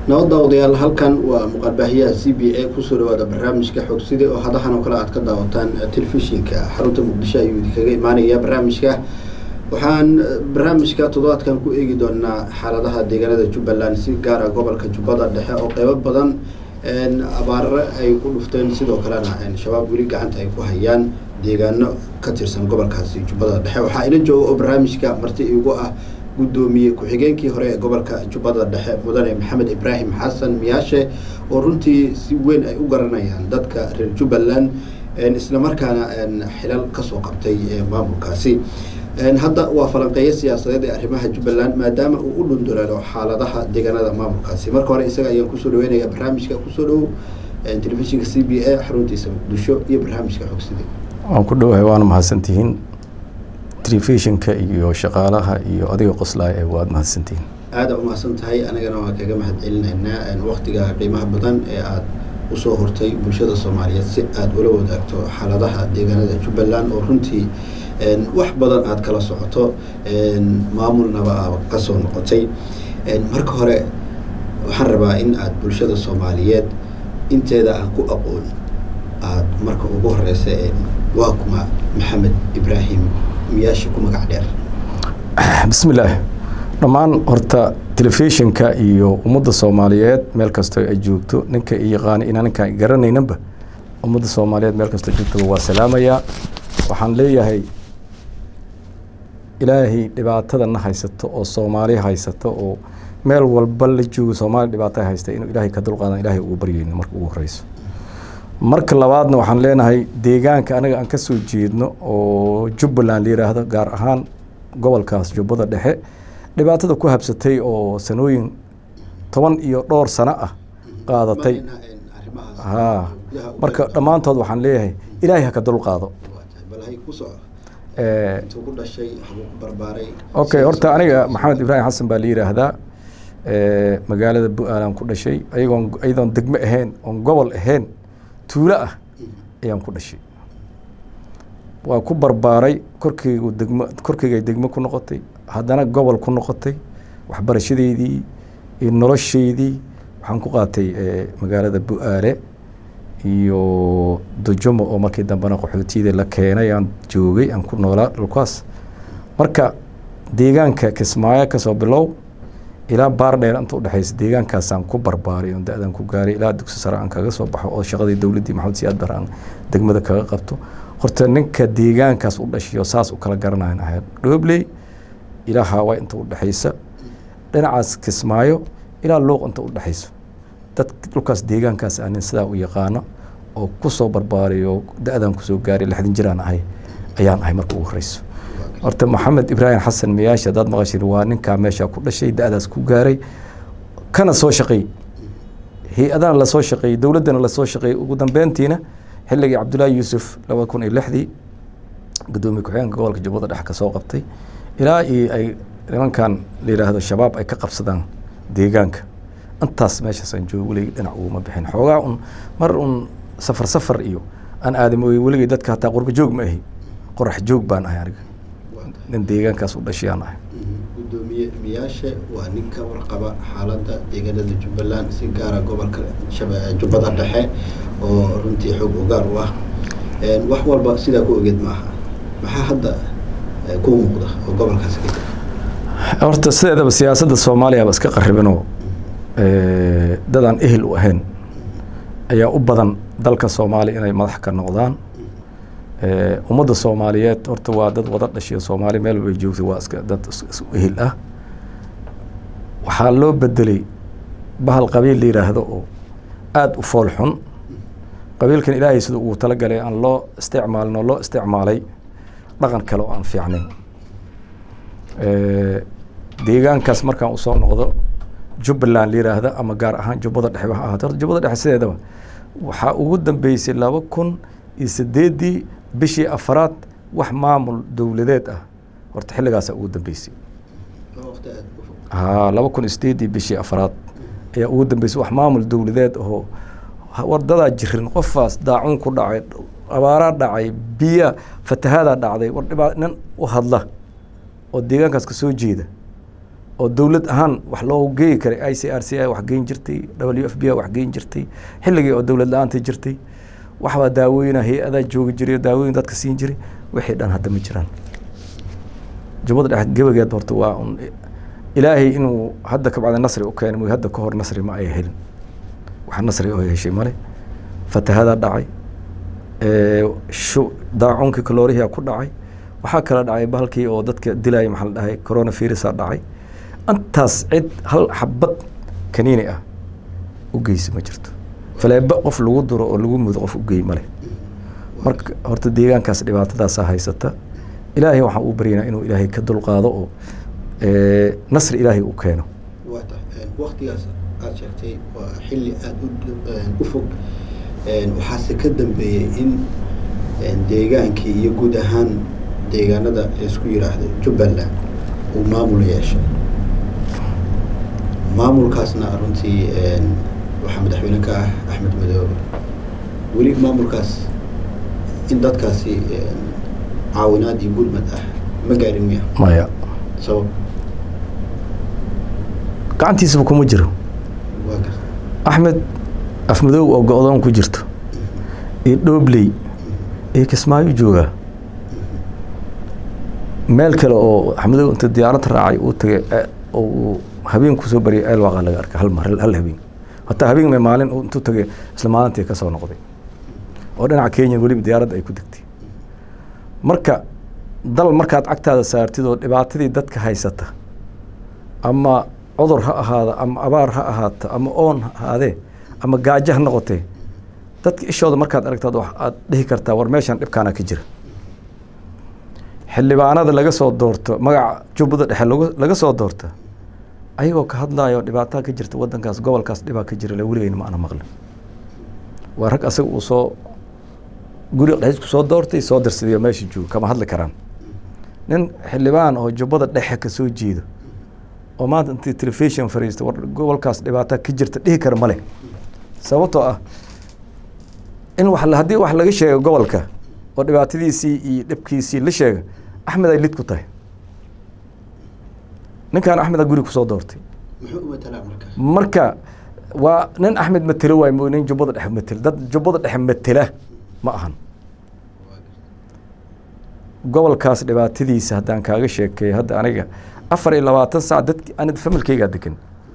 nabadda odayaal halkan waa muuqaalbaahiyaha c b a kusoo dhawaada barnaamijka xogsida oo hadahan oo kale aad ka daawataan telefishinka xarunta muqdisho ayuu idinkaga imaanaya barnaamijka waxaan barnaamijka toddobaadkan ku eegi doonaa xaaladaha deegaanada jubbaland si gaara gobolka jubbada dhexe oo qeybo badan abaare ay ku dhufteen sidoo kalena shabaab weli gacanta ay ku hayaan deegaano ka tirsan gobolkaasi jubbada dhexe waxaa ila jooga oo barnaamijka marti igu ah gudoomiye ku-xigeenkii hore ee gobolka jubbada dhexe mudane maxamed ibraahim xasan miyaashe oo runtii si weyn ay u garanayaan dadka reer jubbaland islamarkaana xilal kasoo qabtay maamulkaasi hadda waa falanqeeyo siyaasadeed ee arrimaha jubbaland maadaama uu u dhundulaalo xaaladaha deegaanada maamulkaasi marka hore isaga ayaan kusoo dhaweynaya barnaamijka kusoo dhow telefishinka c b a xaruntiisa muqdisho iyo barnaamijka xogsida waan ku dhowahay waana mahadsantihiin telefishinka iyo shaqaalaha iyo adiga qoslaay ee waad mahadsantihiin aada u mahadsan tahay anagana waan kaga mahad celinaynaa waktiga qiimaha badan ee aada usoo hortay bulshada soomaaliyeed si aada ula wadaagto xaaladaha deegaanada jubbaland oo runtii wax badan aada kala socoto maamulnaba a kasoo noqotay marka hore waxaan rabaa in aada bulshada soomaaliyeed inteeda aan ku aqoon aada marka ugu horeysa waa kuma maxamed ibraahim miyaasha ku magac dheer bismillaah dhammaan horta telefishinka iyo ummadda soomaaliyeed meel kastoo ay joogto ninka i yaqaana inaan ninkaan garanaynanba ummadda soomaaliyeed meel kastoo joogtaba waa salaamayaa waxaan leeyahay ilaahay dhibaatadana haysato oo soomaali haysato oo meel walba la joogo soomaaliya dhibaato haysta inuu ilaahay ka dulqaadan ilahay ugu baryeyno marka ugu horeyso marka labaadna waxaan leenahay deegaanka anaga aan kasoo jeedno oo jubbaland la yiraahdo gaar ahaan gobolkaas jubbada dhexe dhibaatada ku habsatay oo sanooyin toban iyo dhowr sano ah qaadatay ha marka dhammaantood waxaan leeyahay ilaahay ha ka dulqaado okay horta aniga maxamed ibraahim xasan baa la yiraahdaa magaalada bu-aalaan ku dhashay ayagoon iyadoon degmo ahayn oon gobol ahayn tuulo ah ayaan ku dhashay waa ku barbaaray korkeygu degmo korkeygay degmo ku noqotay haddana gobol ku noqotay waxbarashadeydii iyo nolosheydii waxaan ku qaatay magaalada bu-aale iyo dojomo oo markii dambena qaxootiyada la keenay aan joogay aan ku noolaa dhulkaas marka deegaanka kismaayo kasoo bilow ilaa baardheer inta udhexeysa deegaankaasaan ku barbaaray oon da-dan ku gaaray ilaa dugsi sare aan kaga soo baxo oo shaqadii dowladdii maxamed siyaad bar aan degmada kaga qabto horta ninka deegaankaas u dhashiyo saas u kala garanayan ahayd dhoobley ilaa haawa inta udhexeysa dhinacaas kismaayo ilaa luuq inta udhexeyso dad dhulkaas deegaankaas anin sidaa u yaqaano oo kusoo barbaariyo da-dan kusoo gaaray lixdan jiraan ahay ayaan ahay marka ugu horeyso horta maxamed ibraahim xasan miyaashi haddaad maqashid waa ninkaa meeshaa ku dhashay da-daas ku gaaray kana soo shaqeey hay-adana lasoo shaqeeyey dowladdana lasoo shaqeeyey ugu dambeyntiina xilligii cabdullaahi yuusuf labada kun iyo lixdii gudoomiye ku-xigeenka gobolka jubbada dhexe ka soo qabtay ilaa iyo ay nimankan la yidhaahdo shabaab ay ka qabsadaan deegaanka intaas meeshaasaan joogo weligii dhinac uguma bixin xoogaa un mar un safar safar iyo aan aadamooye weligii dadka hataa qurba joog ma ahi qorax joog baan ahay aniga nin deegaankaas u dhashayaan ahay gudoomiye miyaashe waa nin ka warqaba xaaladda deegaanada jubbaland si gaara gobolka jubbada dhexe oo runtii xoog ogaal u ah wax walba sidaa ku ogeed maaha maxaa hadda ku muuqda oo gobolkaas ka horta sideedaba siyaasadda soomaaliya iska qaribinoo dadaan ehel u ahayn ayaa u badan dalka soomaaliya inay madax ka noqdaan ummadda soomaaliyeed horta waa dad wada dhashiyo soomaali meel walbay joogtay waa iska dad isu ehel ah waxaa loo bedelay bahal qabiil la yidhaahdo oo aada u fool xun qabiilkan ilaahay sida uu talagalay aan loo isticmaalin oo loo isticmaalay dhaqan kale oo aan fiicnayn deegaankaas markaan usoo noqdo jubbaland la yiraahda ama gaar ahaan jubbada dhexe waxa ahaata horta jubbada dhexe sideedaba waxaa ugu dambeysay laba kun iyo sideeddii bishii afaraad wax maamul dowladeed ah horta xilligaasaa ugu dambeysay ha laba kun iyo sideeddii bishii afaraad ayaa ugu dambeysay wax maamul dowladeed oo wadadaa jirin qofaas daacuun ku dhacay abaaraa dhacay biya fatahadaa dhacday war dhibaa nin u hadla oo deegaankaas ka soo jeeda oo dowlad ahaan wax loo geeyi karay i c r c i wax geyn jirtay w f b i wax geyn jirtay xilligii oo dowlad la-aanta jirtay waxbaa daawooyina hay-adaa joogi jiray oo daawooyin dadka siin jiray wixii dhan hadda ma jiraan jubbada dhexe gebageed horta waa un ilaahay inuu hadda kabacda nasri u keenay mooy hadda ka hor nasri ma ay helin wax nasri oo heshay male fatahadaa dhacay shu daacuunkii kaloorihiyaa ku dhacay waxaa kala dhacay bahalkii oo dadka dilaya maxaa la dhahay corona virusa dhacay intaas cid hal xabad kaniini ah u geysa ma jirto faleebo qof lagu duro oo lagu mudo qof u geey male marka horta deegaankaas dhibaatadaasaa haysata ilaahay waxaan u baryanaa inuu ilaahay ka dulqaado oo nasri ilaahay u keeno waa tahay waktigaas aada sheegtay waa xilli aada u fog waxaase ka dambeeyey in deegaankii iyo guud ahaan deegaanada laisku yidhaahdo jubbaland uu maamul yeeshay maamulkaasna runtii waxaa madaxweyne ka ah axmed madoobe weli maamulkaas in dadkaasi caawinaad iyo gurmad ah ma gaarin miya maya sabab gacantiisaba kuma jiro waa garta axmed afmadoow oo go-doon ku jirto iyo dhoobley iyo kismaayo joogaa meel kale oo axmedow inta diyaarad raacay uu tagay oo uu habeen kusoo baryay eelwaaqa laga arkay hal mar hal habeen hataa habeen me maalin intuu tagay isla maalintii ka soo noqday oo dhinaca kenya weliba diyaaradda ay ku degtay marka dal markaad cagtaada saartid oo dhibaatadii dadka haysata ama cudur ha ahaada ama abaar ha ahaato ama oon ha ahaadee ama gaajo ha noqotee dadka ishooda markaad aragtaad wax aad dhihi kartaa war meeshan dhibkaana ka jira xildhibaanada laga soo doorto magaca jubbada dhexe lag laga soo doorta ayagoo ka hadlayo dhibaataa ka jirta wadankaas gobolkaas dhibaa ka jira le weligeyna ma ana maqlin waa rag asaga uu soo guri dhexisku soo doortay soo dirsaday oo meesha joogo kama hadli karaan nin xildhibaan oo jubbada dhexe ka soo jeedo oo maanta intii telefishon fariista war gobolkaas dhibaataa ka jirta dhihi kara male sababtoo ah in wax haddii wax laga sheego gobolka oo dhibaatadiisii iyo dhibkiisii la sheega axmed ay lid ku tahay ninkan axmeda guri kusoo doortay muxuu u matalaa markaas marka waa nin axmed matelo waay mo nin jubbada dhexe matelo dad jubbada dhexe matela ma ahan gobolkaas dhibaatadiisa haddaan kaaga sheekeeyo hadda aniga afar iyo labaatan saac dadki ani familkaygaa degan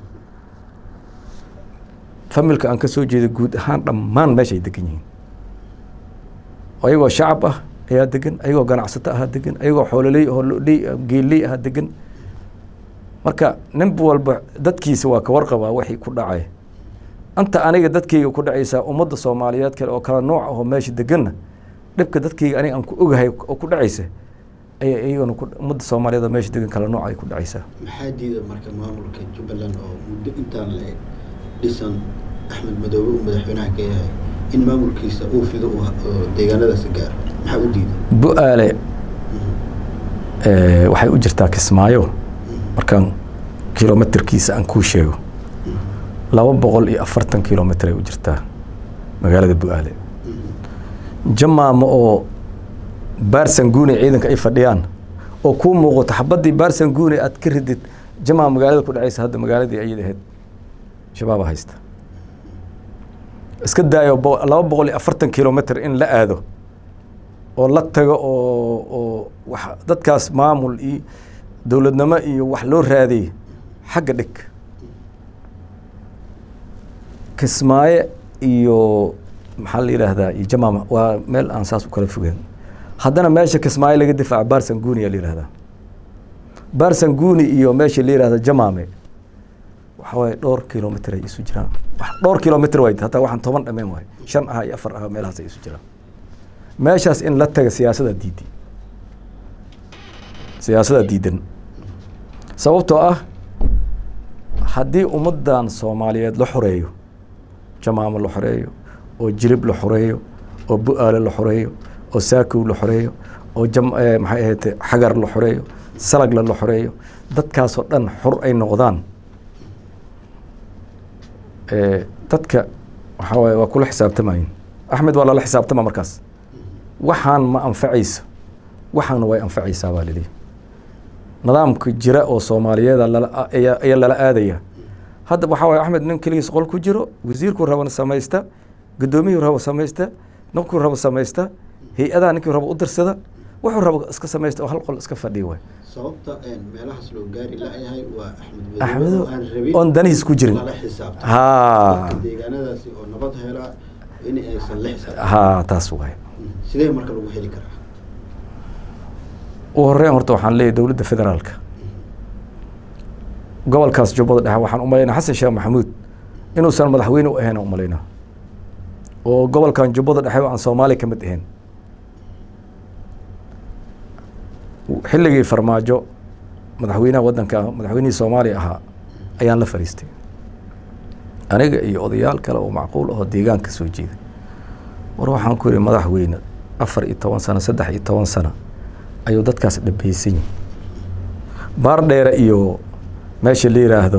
familka aan ka soo jeeda guud ahaan dhammaan meeshay degan yihiin ayagoo shacab ah ayaa degan ayagoo ganacsato ahaa degan ayagoo xoololey hoololey geelley ahaa degan marka nin walba dadkiisa waa ka warqabaa waxay ku dhacay anta aniga dadkayga ku dhacaysaa ummadda soomaaliyeed kale oo kala nooc ahoo meesha deganna dhibka dadkayga aniga aan ku ogahay oo ku dhacaysa ayay iyagana ummadda soomaaliyeed oo meesha degan kala nooc ay ku dhacaysaa maxaa diida marka maamulka jubbaland oo muddo intaan la dhisan axmed madoobe uu madaxweynaha ka yahay in maamulkiisa uu fido oo deegaanadaasi gaaro maxaa u diida bu-aale waxay u jirtaa kismaayo markaan kilometerkiisa aan kuu sheego laba boqol iyo afartan kilomitr ay u jirtaa magaalada bu-aale jamaama oo baarsanguune ciidanka ay fadhiyaan oo kuu muuqato xabaddii baarsanguune aad ka ridid jamaama magaalada ku dhacaysa hadda magaaladii ayad ahayd shabaaba haysta iska daayo laba boqol iyo afartan kilomitr in la aado oo la tago oo oo wax dadkaas maamul iyo dowladnimo iyo wax loo raadiyey xagga dhig kismaaye iyo maxaa la yidhaahdaa iyo jamaama waa meel aan saas u kala fogeyn haddana meesha kismaaye laga difaaca barsanguni yaa la yihahdaa barsanguni iyo meesha la yihahda jamaame waxa waaye dhowr kilomitr ay isu jiraan dhowr kilomitr waay hataa waxaan toban dhameen waay shan aha iyo afar aha meelahaas ay isu jiraan meeshaas in la taga siyaasadaa diiday siyaasadaa diidan sababtoo ah haddii ummaddan soomaaliyeed la xoreeyo jamaamo la xoreeyo oo jilib la xoreeyo oo bu-aale la xoreeyo oo saakow la xoreeyo oo jam maxay ahayte xagar la xoreeyo salagla la xoreeyo dadkaasoo dhan xor ay noqdaan dadka waxaa waaye waa kula xisaabtamayin axmed waa lala xisaabtama markaas waxaan ma anfacayso waxaana way anfacaysaa baa lili nidaamka jira oo soomaaliyeeda lala ayaa ayaa lala aadaya hadda waxaa waye axmed nin keligiis qol ku jiro wasiirkuu rabana samaysta guddoomiyuu rabo samaysta ninkuu rabo samaysta hay-adaha ninkii rabo u dirsada wuxuu rabo iska samaysta oo hal qol iska fadhiya waay sababta meelahaas loo gaari la-yahay waa axmed axmedo oo aan rabin oon danihiis ku jirin lala xisaabtan ha deegaanadaasi oo nabad hela in aysan la xisaabtan ha taas waay sidee marka lagu heli karaa u horeyn horta waxaan leeyahay dowladda federaalka gobolkaas jubbada dhexe waxaan u malaynaa xasan sheekh maxamuud inuusan madaxweyne u ahayn aan u malaynaa oo gobolkan jubbada dhexe aan soomaaliya ka mid ahayn xilligii farmaajo madaxweynaha waddanka madaxweynihii soomaaliya ahaa ayaan la fariistay aniga iyo odayaal kale oo macquul ahoo deegaanka soo jeeda war waxaan ku yihi madaxweyne afar iyo toban sano saddex iyo toban sano ayuu dadkaas dhabeysan yihin baar dheere iyo meesha la yiraahdo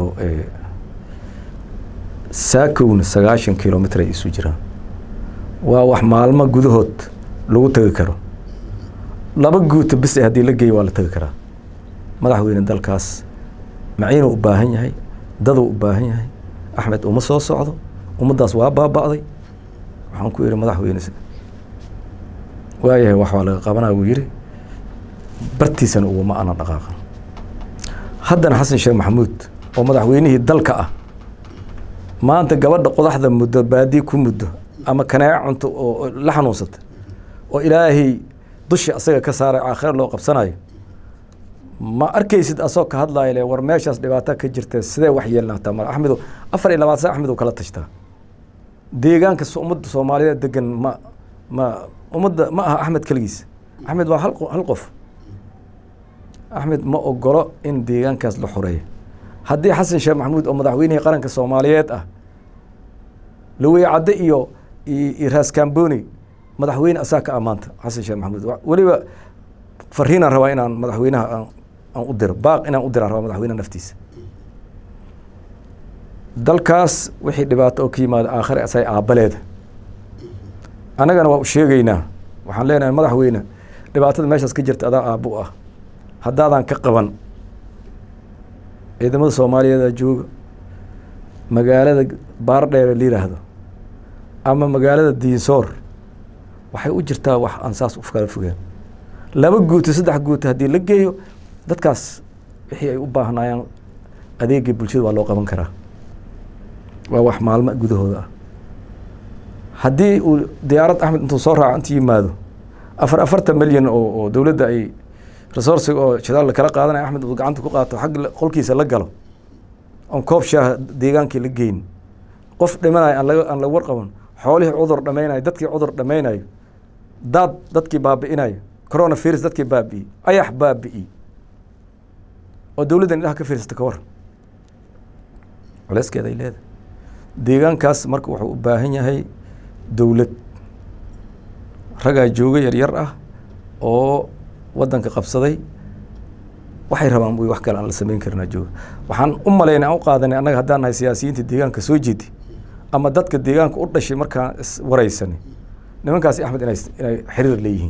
saakowna sagaashan kilomitr ay isu jiraan waa wax maalmo gudahood lagu tegi karo laba guuta bis haddii la geeyo waa la tegi karaa madaxweyne dalkaas maciinuu u baahan yahay daduu u baahan yahay axmed uma soo socdo ummaddaas waa baaba'day waxaan ku yihi madaxweyne waayahay wax waa laga qabanaa wuu yihi bartiisana uguma ana dhaqaaqan haddana xasan sheekh maxamuud oo madaxweynihii dalka ah maanta gabadha qodaxda muddo baadi ku muddo ama kanaaco cunto oo la xanuunsata oo ilaahay dushi asaga ka saaray aakhira loo qabsanayo ma arkaysid asoo ka hadlayo le war meeshaas dhibaato ka jirta sidee wax yeelnaataa ma axmedo afar iyo labaatan sana axmed uu kala tashtaa deegaanka ummadda soomaaliyeed degan ma ma ummadda ma aha axmed keligiis axmed waa hal hal qof axmed ma ogolo in deegaankaas la xoreeyo haddii xasan sheekh maxamuud oo madaxweynihii qaranka soomaaliyeed ah laweye cadde iyo iyo raaskamboni madaxweyne asaa ka amaanta xasan sheekh maxamuud weliba fariinaan rabaa inaan madaxweynaha aan aan u diro baaq inaan u diraan rabaa madaxweynaha naftiisa dalkaas wixii dhibaato oo ka yimaada aakhire asay aabaleeda annagana waa u sheegeynaa waxaan leenahay madaxweyne dhibaatada meeshaas ka jirta adaa aabbo ah haddaadan ka qaban ciidamada soomaaliyeeda jooga magaalada baardheere la yiraahdo ama magaalada diinsoor waxay u jirtaa wax aan saas u kala fogeen laba guuto saddex guuto haddii la geeyo dadkaas wixii ay u baahnaayaan adeegii bulshada waa loo qaban karaa waa wax maalmo gudahooda ah haddii uu diyaarad axmed intuu soo raaco inta yimaado afar afartan milyan oo oo dowladda ay resourciga oo shidaal kala qaadanaya axmed uu gacanta ku qaato xag qolkiisa la galo oon koob shaaha deegaankii la geyn qof dhimanayo aan laga aan laga warqaban xoolihii cudur dhameynayo dadkii cudur dhameynayo daad dadkii baabi'inayo corona virus dadkii baabi'iyey ayax baabi'iyey oo dowladdan indhaha ka fiirsata ka war culeyskeeda ay leedahay deegaankaas marka wuxuu u baahan yahay dowlad ragaa jooga yaryar ah oo waddanka qabsaday waxay rabaan wy wax kale aan la samayn karinaa jooga waxaan u malaynay aan u qaadanay annaga haddaan nahay siyaasiyiinta deegaanka soo jeedi ama dadka deegaanka u dhashay markaan iswaraysanay nimankaasi axmed inay inay xiriir leeyihiin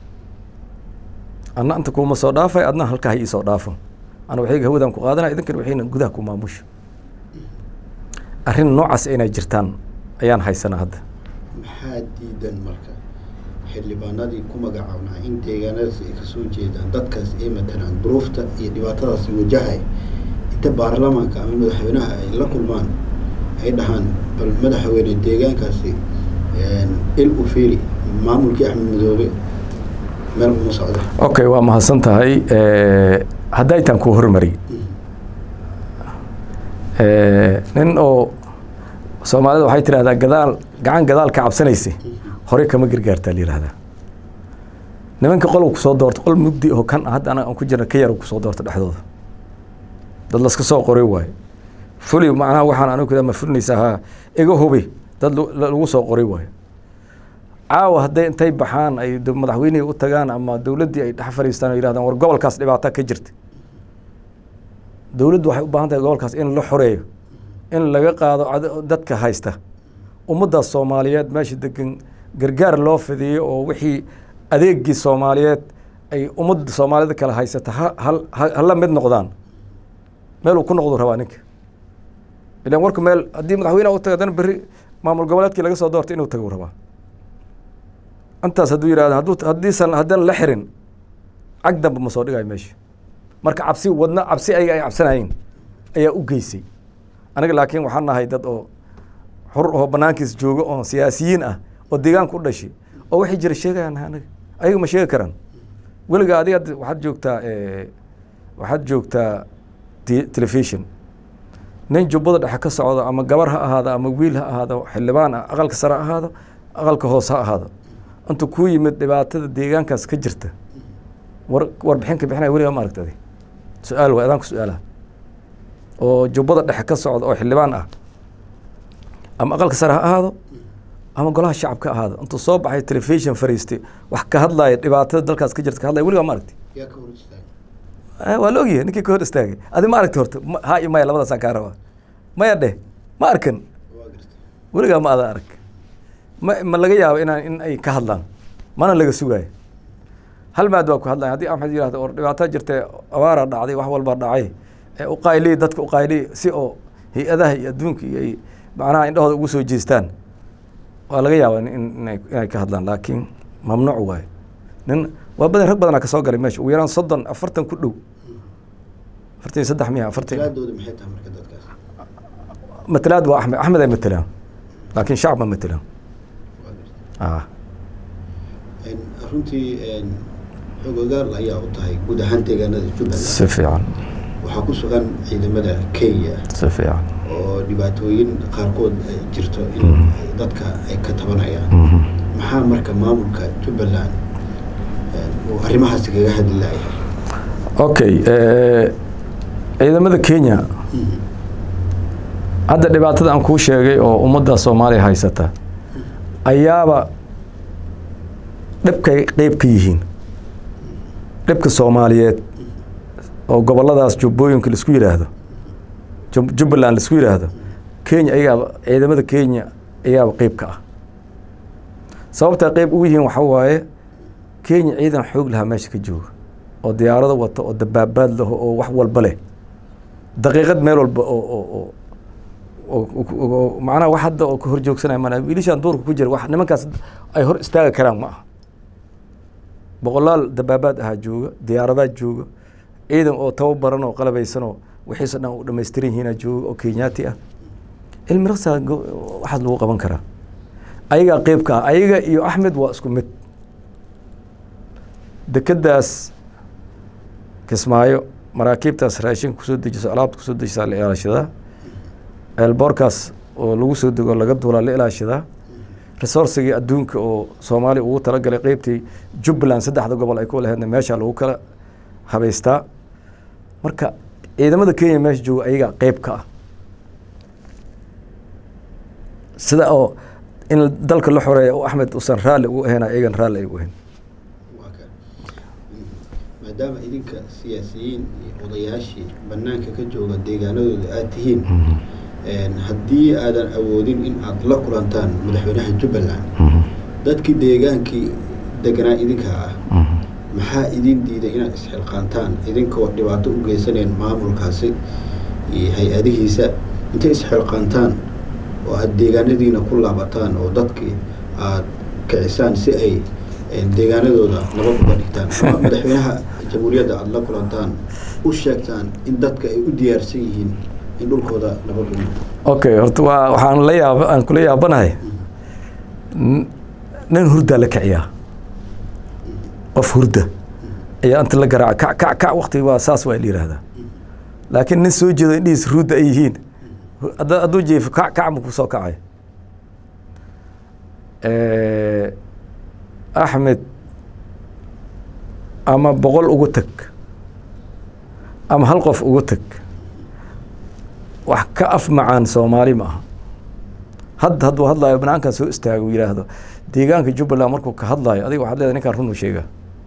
anna inta kuuma soo dhaafay adna halkaa ha ii soo dhaafo ana waxayga hawadaan ku qaadanaya idinkan waxayna gudaha ku maamusha arrin noocaas inay jirtaan ayaan haysanaa hadda maxaa diidan marka xildhibaanadii ku magacaabnaa in deegaanadaas ay kasoo jeedaan dadkaas ay matalaan duruufta iyo dhibaatadaasi wajahay inta baarlamaanka ama madaxweynaha ay la kulmaan ay dhahaan bal madaxweyne deegaankaasi il u fiiri maamulkii axmed madoobe meel uma socda okay waa mahadsan tahay hadday taan kuu hormari nin oo soomaalida waxay tidhahdaa gadaal gacan gadaal ka cabsanaysa horey kama gargaartaa la yihahdaa nimanka qolw kusoo doorta qol mugdi oo kan hadda anaga aan ku jirna ka yar kusoo doorta dhexdooda dad laska soo qoray waayo fuli macnaha waxaan anigu kula ma fulinaysaa ha iga hubi dad lagu soo qoray waayo caawa hadday intay baxaan ay madaxweynihii u tagaan ama dowladdii ay dhex fadhiistaan oo yihahdaan war gobolkaas dhibaata ka jirta dowladdu waxay u baahan tahay gobolkaas in la xoreeyo in laga qaado dadka haysta ummaddaas soomaaliyeed meesha degan gargaar loo fidiyo oo wixii adeegii soomaaliyeed ay ummadda soomaalida kale haysata ha hal ha- hala mid noqdaan meel uu ku noqdu rabaa ninka ilan warku meel haddii madaxweyneha u tago haddana berri maamul goboleedkii laga soo doortay inuu tagu rabaa intaas hadduu yidhahdo hadduu haddiisan haddaan la xirin cag dambe ma soo dhigayo meesha marka cabsi wadna cabsi ayaga ay cabsanayeen ayaa u geysay aniga laakiin waxaan nahay dad oo xur oo banaankiis jooga oo siyaasiyiin ah oo deegaanka u dhashay oo waxay jira sheegayaan nahay aniga ayaga ma sheegi karaan weliga adiga hadda waxaad joogtaa eh, waxaad joogtaa te- telefishon nin jubbada dhexe ka socdo ama gabar ha ahaado ama wiil ha ahaado xildhibaan ah aqalka sare ha ahaado aqalka hoose ha ahaado intuu kuu yimid dhibaatada deegaankaas ka jirta war warbixin ka bixinaya weligaa ma aragta adi su-aal waay adaan ku su-aalaha oo jubbada dhexe ka socda oo xildhibaan ah ama aqalka sare ha ahaado ama golaha shacabka ha ahaado intuu soo baxay telefishon fariistay wax ka hadlaya dhibaatada dalkaas ka jirta ka hadlaya weligaa ma aragti yaa ka hor istaagay Ah, waa la ogyahay ninkii ka hor istaagay adi ma aragti horta Ma- ha iyo maya labadaasaan kaa rabaa maya dheh ma arkan waa gartay weligaa ma ada arag ma ma laga yaabo inaan in ay ka hadlaan mana laga sugaayo hal maad waa ku hadlaya haddii axmed yihahdo or dhibaato jirta abaaraa dhacday wax walbaa dhacay ee uqaylii dadka uqaylii si oo hay-adaha iyo adduunka iyo ay macnaha indhahooda ugu soo jeestaan waa laga yaabaa in inay inay ka hadlaan laakiin mamnuuc waaye nin waa badan rag badanaa kasoo galay meesha ugu yaraan soddon afartan ku dhow afartan iyo saddex miya afartan tilaadooda maxay tahay marka dadkaas matalaad waa axmed axmed ay matelaan laakiin shacab ma matelaan waa gartay ah Een, runtii een, xogogaal ayaa u tahay guud ahaan deegaanada jubbaland si fiican waxaa ku sugan ciidamada kenya si fiican oo dhibaatooyin qaarkood ay jirto in Mhm. ay dadka ay ka tabanayaan Mhm. maxaa marka maamulka jubbaland een, uu arrimahaasi kaga hadli layahay okay eh, ciidamada kenya hadda dhibaatada aan kuu sheegay oo ummadda soomaaliya haysata ayaaba dhibkay qeyb ka yihiin dhibka soomaaliyeed oo goboladaas jubbooyinka laisku yidhaahdo Jub- jubbaland laisku yidhaahdo kenya ayaaba ciidamada kenya ayaaba qeyb ka ah sababtaa qeyb ugu yihiin waxaa waaye kenya ciidan xoog lahaa meesha ka jooga oo diyaarado wata oo dabaabaad laho oo wax walba leh daqiiqad meel walba oo oo oo oo- oo oo- macnaha wax hadda oo ka hor joogsanaya mana wiilishaan duurka ku jira wax nimankaas ay hor istaagi karaan ma aha boqolaal dabaabaad ahaa jooga diyaaradaad jooga ciidan oo tababaran oo qalabaysan oo wixiisa dhan u dhammaystiran yihiinaa jooga oo kenyaati ah cilmi raqsaa waxaas lagu qaban karaa ayagaa qeybka ah ayaga iyo axmed waa isku mid dekedaas kismaayo maraakiibtaas raashinka kusoo dejiso alaabta kusoo dejisaa la ilaashadaa eelboorkaas oo lagu soo dego laga duulaa la ilaashadaa resourcigii adduunka oo soomaaliya ugu talagalay qeybtii jubbaland saddexda gobol ay ku laheedna meesha lagu kala habaystaa marka ciidamada kenya meesha jooga ayagaa qeyb ka ah sida oo in dalka la xoreeya oo axmed usan raalli ugu ahayn ayagan raalli ay ugu ahayn waa ka maadaama idinka siyaasiyiin iyo odayaashii banaanka ka jooga deegaanadooda aad tihiin een, haddii aadan awoodin in aad la kulantaan madaxweynaha jubbaland dadkii deegaankii deganaa idinka ah maxaa idin diiday inaad isxilqaantaan idinkoo dhibaato u geysaneen maamulkaasi iyo hay-adihiisa intay isxilqaantaan oo aad deegaanadiina ku laabataan oo dadkii aad kicisaan si ay een, deegaanadooda nabad uga dhigtaan ama madaxweynaha jamhuuriyadda aada la kulantaan u sheegtaan in dadka ay u diyaarsan yihiin in dhulkooda nabad u noqdo okay horta waa waxaan la yaab aan kula yaabanahay N- nin hurdaa la kiciyaa qof hurda ayaa inta la garaaca kac kac kac wakti waa saas waa la yihahdaa laakiin nin soo jeedo indhihiis ruudda ay yihiin hadda- hadduu jeefo kac kac ma ku soo kacay axmed ama boqol ugu tag ama hal qof ugu tag wax ka af macaan soomaali ma aha hadda hadduu hadlaayo banaankan soo istaago uu yidhaahdo deegaanka jubbaland markuu ka hadlaayo adiga waxaad leedahay ninkaan run uu sheegaa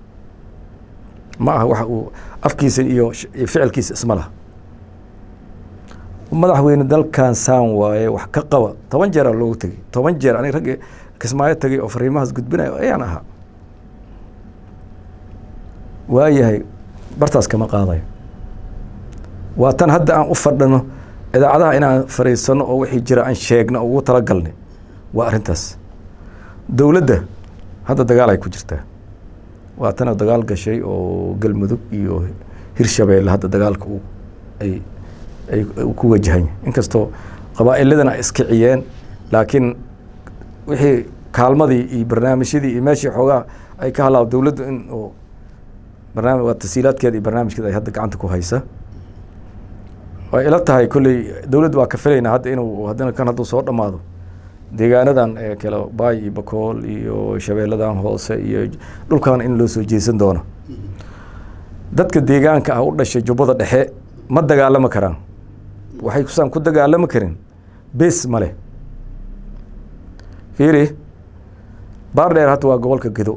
ma aha waxa uu afkiisa iyo sh- iyo ficilkiisa isma laha madaxweyne dalkan saan waaye wax ka qaba toban jeeraa loogu tegey toban jeer aniga ragga kismaayo tegay oo fariimahaas gudbinayo ayaan ahaa waayahay bartaas kama qaadayo waa tan hadda aan u fadhino idaacadaha inaan fariisano oo wixii jira aan sheegno oo ugu talagalnay waa arrintaas dowladda hadda dagaal ay ku jirtaa waa tana dagaal gashay oo galmudug iyo hirshabeelle hadda dagaalka uu ay ay ku wajahan inkastoo qabaa'iladana ay iskiciyeen laakiin wixii kaalmadii iyo barnaamijyadii iyo meeshii xoogaa ay ka halaab dowladdu in uu barnaamij waa tasiilaadkeeda iyo barnaamijkeeda ay hadda gacanta ku haysa way ila tahay kolley dowladdu waa ka filaynaa hadda inuu haddana kan hadduu soo dhammaado deegaanadan ee kale baay iyo bakool iyo shabeelladan hoose iyo dhulkan in loo soo jeesan doono dadka deegaanka ah u dhashay jubbada dhexe ma dagaalami karaan waxay kusaan ku dagaalami karin bes ma leh fiiri baar dheer hadda waa gobolka gedo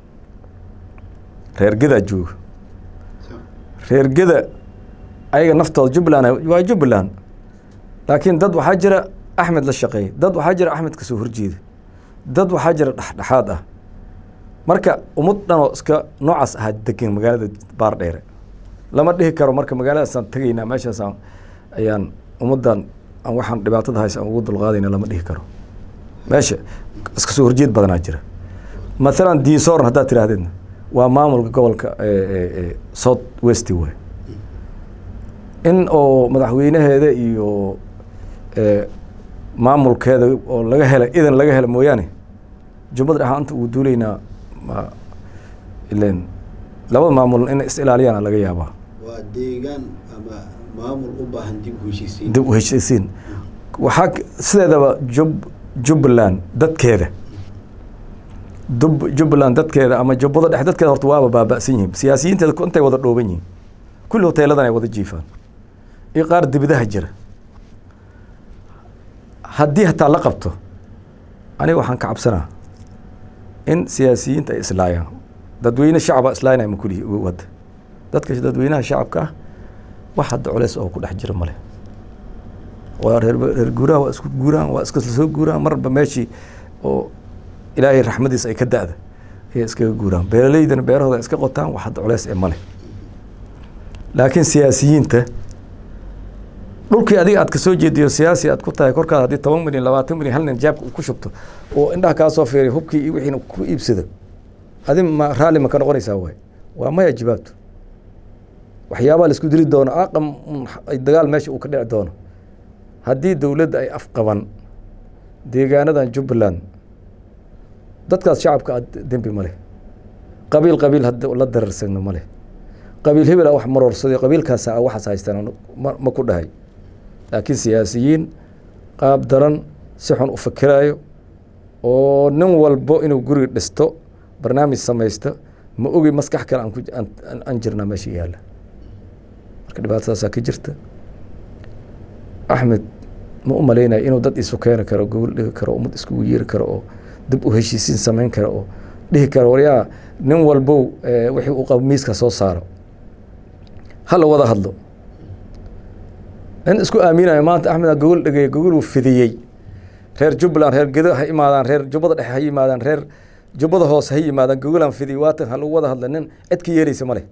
reer gedaa jooga reer geda ayaga naftooda jubbaland waa jubbaland laakiin dad waxaa jira axmed la shaqeeya dad waxaa jira axmed kasoo horjeeda dad waxaa jira dhexdhexaad ah marka ummad dhanoo iska noocaas ahaa degan magaalada baar dheere lama dhihi karo marka magaaladaasaan tegaynaa meeshaasaan ayaan ummaddan aan waxaan dhibaatada haysa aan ugu dulqaadayna lama dhihi karo meesha iska soo horjeed badanaa jira mathalan diinsoorn haddaad tidhaahdeen waa maamulka gobolka south west way in oo madaxweynaheeda iyo maamulkeeda oo laga hela idan laga hela mooyaane jubbada dhexa anta uu duulaynaa ma ilen labada maamul inay is ilaaliyaan laga yaabaa waa deegaan ama maamul u baahan dib u heshiisiin dib u heshiisiin waxaa sideedaba jub jubbaland dadkeeda dub jubbaland dadkeeda ama jubbada dhexe dadkeeda horta waaba baaba'san yihiin siyaasiyiinteeda intay wada dhooban yihiin kulli hoteeladan ay wada jiifaan iyo qaar dibidaha jira haddii hataa la qabto aniga waxaan ka cabsanaa in siyaasiyiinta ay islaayaan dadweyne shacaba islaaynaya ma kulii wadda dadka dadweynaha shacabka ah wax hadda culeys oo ku dhex jira male waa reer reer guuraha waa isku guuraan waa iska soo guuraan marba meeshii oo ilaahay raxmadiisa ay ka da'da ayay iskaga guuraan beeraleydana beerahooda iska qotaan wax hadda culeys ee male laakiin siyaasiyiinta dhulkii adiga aad kasoo jeediyo siyaasi aad ku tahay korkaada haddii toban milyan labaatan milyan hal nin jaabka uu ku shubto oo indhaha kaa soo fiiriy hubkii iyo wixiina ku iibsado adi ma raalli ma ka noqonaysaa waay waa maya jawaabtu waxyaabaa la isku dili doono aqam dagaal meesha uu ka dhici doono haddii dowladda ay afqaban deegaanadan jubbaland dadkaas shacabka aad dembi ma leh qabiil qabiil hadda la dararsagno ma leh qabiil hebel a wax maroorsaday qabiilkaasa a waxaas haystaan ma ma ku dhahay laakiin siyaasiyiin qaab daran si xun u fikiraayo oo nin walbo inuu guriga dhisto barnaamij samaysto ma ogi maskax kale aan ku aan jirnaa meesha yaalla marka dhibaatadaasaa ka jirta axmed ma u malaynayo inuu dad isu keeni karo gobol dhigi karo ummad iskugu yeeri karo oo dib u heshiisiin samayn karo oo dhihi karo waryaa nin walbow wixii uu qabo miiska soo saaro hala wada hadlo nin isku aaminayo maanta axmed gogol dhegey gogol uu fidiyey reer jubbaland reer gedo ha imaadaan reer jubbada dhexe ha yimaadaan reer jubbada hoose ha yimaadaan gogolaan fidiyey waatan ha lagu wada hadla nin cid ka yeelaysa ma leh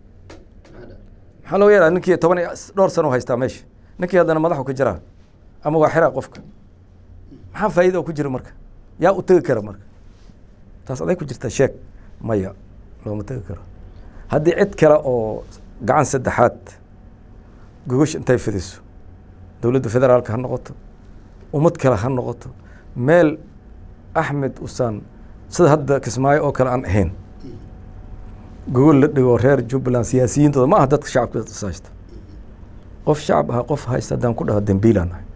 maxaa loo yeelaa ninkii toban iyo dhowr sano haystaa meesha ninkii haddana madaxu ka jiraa ama waa xiraa qofka maxaa faa'iida oo ku jira marka yaa u tegi kara marka taas aday ku jirtaa sheeg maya looma tegi karo haddii cid kale oo gacan saddexaad gogosh intay fidiso dowladda federaalka ha noqoto ummad kale ha noqoto meel axmed usaan sida hadda kismaayo oo kale aan ahayn gogol la dhigo reer jubbaland siyaasiyiintooda ma aha dadka shacabka haysta qof shacab aha qof haysta haddaan ku dhaho dembiilaan ahay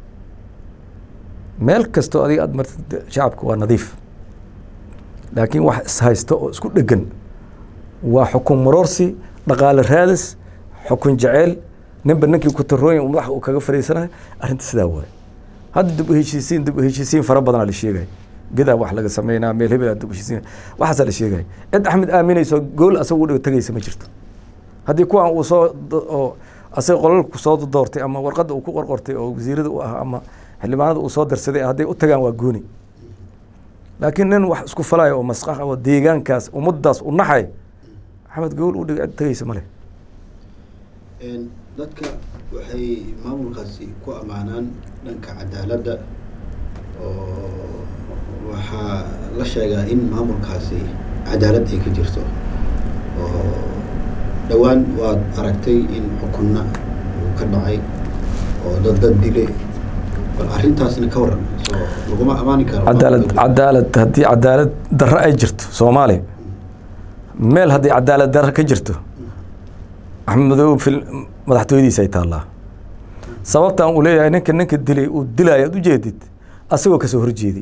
meel kastoo adiga aad martid shacabka waa nadiif laakiin wax ishaysta oo isku dhegan waa xukun maroorsi dhaqaale raadis xukun jeceyl ninba ninkii kutarooyin madaxa uu kaga fariisanayo arrinta sidaa waaye hadda dib u heshiisiin dib u heshiisiin fara badanaa la sheegaya gedaa wax laga sameynaa meel hebel dib u heshiisiin waxaasaa la sheegaya cid axmed aaminayso gool asaga u dhigo tegaysa ma jirto haddii kuwan uu soo oo asaga qolalku soo doortay ama warqadda uu ku qorqortay oo wasiirada u ah ama xildhibaanada uu soo darsaday hadday u tagaan waa gooni laakiin nin wax isku falayo oo masqax oo deegaankaas ummaddaas u naxay axmed gogol u dhig cid tegeysa male dadka waxay maamulkaasi ku ammaanaan dhanka cadaaladda oo waxaa la sheegaa in maamulkaasi cadaalad ay ka jirto oo dhowaan waad aragtay in xukunna uu ka dhacay oo dad dad dile bal arrintaasna ka waran soo laguma ammaani karo cadaalad cadaalad haddii cadaalad darro ay jirto soomaaliya meel haddii cadaalad darro ka jirto axmed madoobe fil madaxtooyadiisa ay taallaa sababtaan uu leeyahay ninka ninka dilay uu dilaayo ad ujeedid asagoo kasoo horjeeday